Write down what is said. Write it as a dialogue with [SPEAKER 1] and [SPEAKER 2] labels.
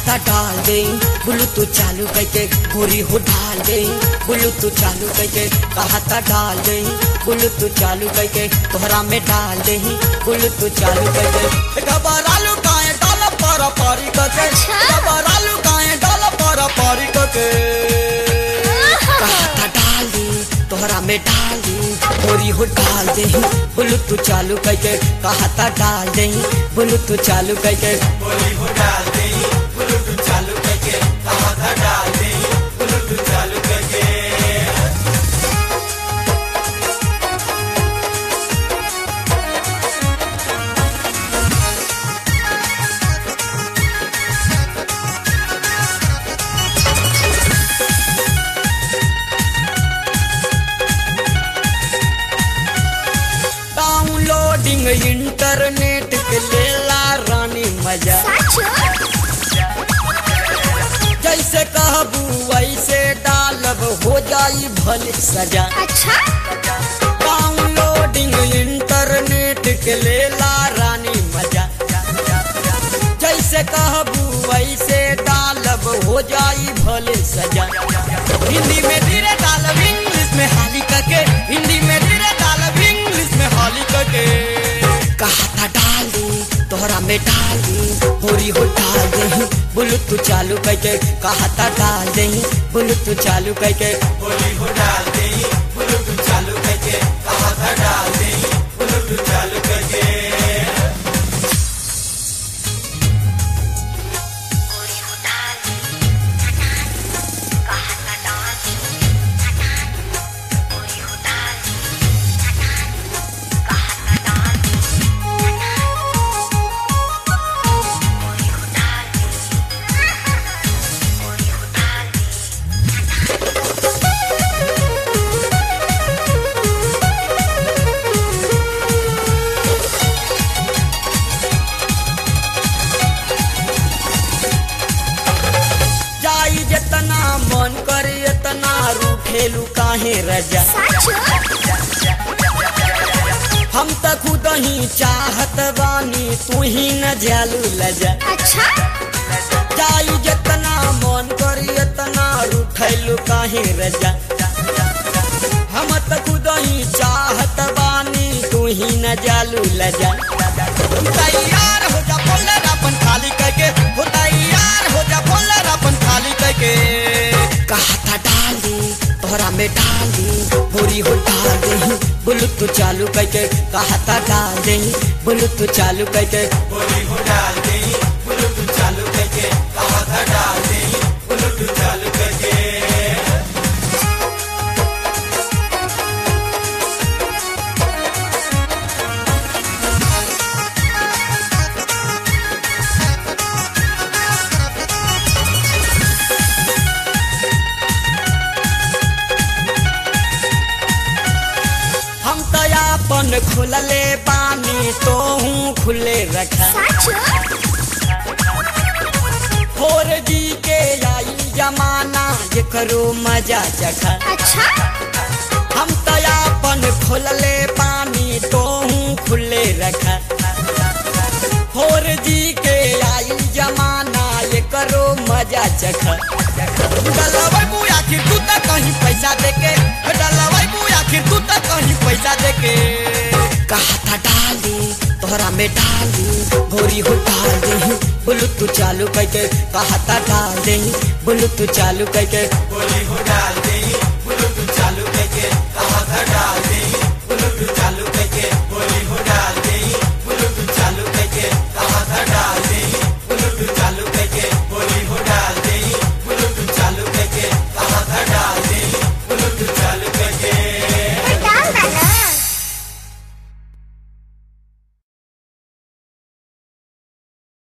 [SPEAKER 1] कहता डाल दे ब्लूटूथ चालू करके गोरी हो डाल दे ब्लूटूथ चालू करके कहता डाल दे ब्लूटूथ चालू करके तोहरा में डाल दे ब्लूटूथ चालू करके घबरालू काहे डाल पर पारी करके
[SPEAKER 2] अच्छा।
[SPEAKER 1] घबरालू काहे डाल पर पारी करके कहता डाल दे तोहरा में डाल दे गोरी हो डाल दे ब्लूटूथ चालू करके कहता डाल दे ब्लूटूथ चालू करके
[SPEAKER 3] बोली हो डाल दे ब्लूटूथ चालू करके कहा था डाल दे ब्लूटूथ चालू करके
[SPEAKER 1] डाउनलोडिंग इंटरनेट के लेला रानी मजा जैसे कहबू वैसे डालब हो जाई भले सजा
[SPEAKER 2] अच्छा
[SPEAKER 1] डाउनलोडिंग इंटरनेट के लेला रानी मजा जैसे कहबू वैसे डालब हो जाई भले सजा हिंदी में धीरे डालब इंग्लिश में हाली करके हिंदी में धीरे डालब इंग्लिश में हाली करके कहा था डाल दी तोहरा में डाल दी होरी हो डाल दे ब्लूटूथ चालू करके कहा था डाल दे ब्लूटूथ चालू करके
[SPEAKER 3] बोली हो डाल दे ब्लूटूथ चालू करके कहा था डाल दे ब्लूटूथ चालू करके
[SPEAKER 1] जाई जितना मन करे इतना रूठेलू काहे रजा हम त खुद ही चाहत बानी तू ही न जालू लजा
[SPEAKER 2] अच्छा
[SPEAKER 1] जाई जितना मन करे इतना रूठेलू काहे रजा हम त खुद ही चाहत बानी तू ही न जालू लजा तैयार हो जा बोलर अपन खाली करके हो तैयार हो जा बोलर अपन खाली करके कहा था डाल दी तोहरा में डाल दी बोरी हो डाल दे ब्लूटूथ चालू करके कहा था डाल दे ब्लूटूथ चालू करके
[SPEAKER 3] बोली हो डाल दे ब्लूटूथ चालू करके कहा था डाल दे ब्लूटूथ चालू करके
[SPEAKER 1] हम तो अपन खुलले बानी तो हूँ खुले रखा फोर जी के आई जमाना जे करो मजा चखा
[SPEAKER 2] अच्छा
[SPEAKER 1] हम तो अपन खोलले पानी तो हूँ खुले रखा फोर जी के आई जमाना ये करो मजा चखा डलवाई बू आखिर तू तक कहीं पैसा देके डलवाई बू आखिर तू तक कहीं पैसा देके कहा था डाल दी तोहरा में डाल दी गोरी हो डाल दे ब्लूटूथ चालू करके कहा था डाल दे ब्लूटूथ चालू करके
[SPEAKER 3] बोली हो डाल दे